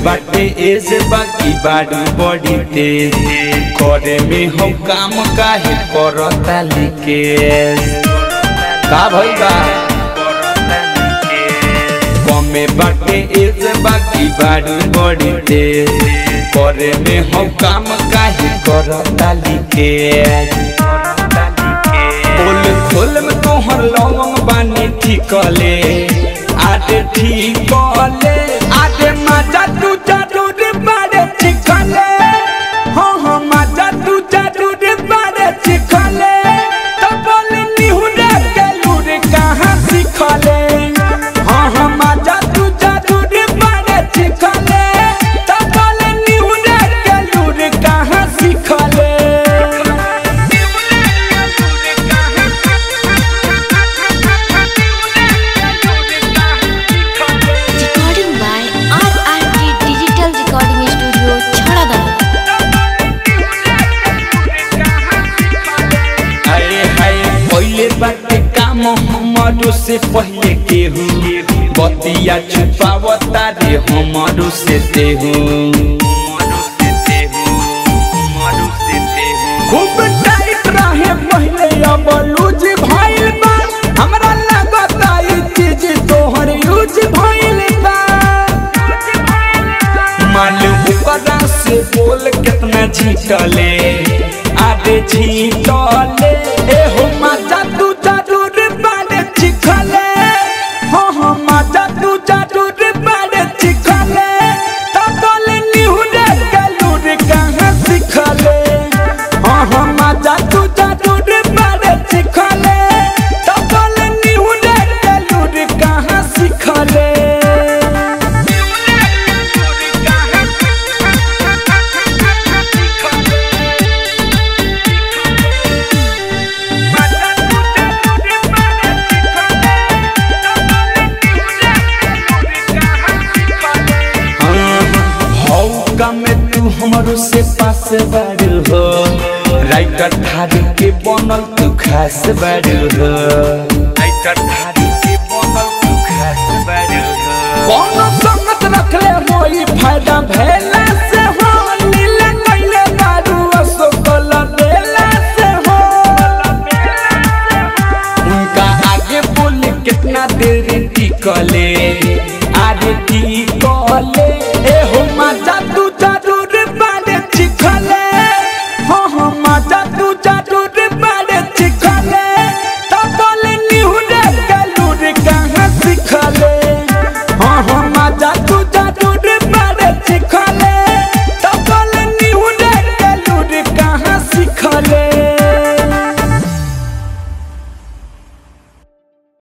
बाटे एज बाकी बाड़ी बड़ी तेज करे में हम काम काहे करता लिकेज का भइल बा कमे बाटे एज बाकी बाड़ी बड़ी तेज करे में हम काम काहे करता लिकेज फूल फूल में तोहर लवंग बानी ठिकले आटे ठिकले आटे मजा तू जरूर बारे ठिकले हाँ हाँ मजा तू जरूर बारे ठिकले तो बोल निहुरे के लूर कहाँ सिखले हाँ हाँ मजा तू जरूर बारे ठिकले तो बोल निहुरे के लूर कहाँ सिखले Recording by RRT Digital Recording Studio, Chhadadana. अरे हाय पहले बाटे काम हमारो से पहले केहू बतिया छुपावता रे हमारो से तेहू खूब टाइट रहे पहले अब लूज भइल बा हमरा लगता ई चीज तोहर यूज भइल बा मालूम ओकरा से बोल कितना झीटले आगे झीटले ए हो मजा तू जरूर बारे चिखले हो हो मजा तू जरूर बारे चिखले तो बोल निहुरे गलूर कहाँ सिखले हो हो मजा तू जरूर बारे चिखले तो बोल निहुरे गलूर कहाँ सिखले हौका में तू हमरो से पास बारू हो राइटर थारी के बनल तू खास बारू हो राइटर थारी के बनल तू खास बारू हो कौन संगत रखले होई फायदा भेला से हो नीले कैले बारू अशोकल बेला से हो उनका आगे बोले कितना देर टिकले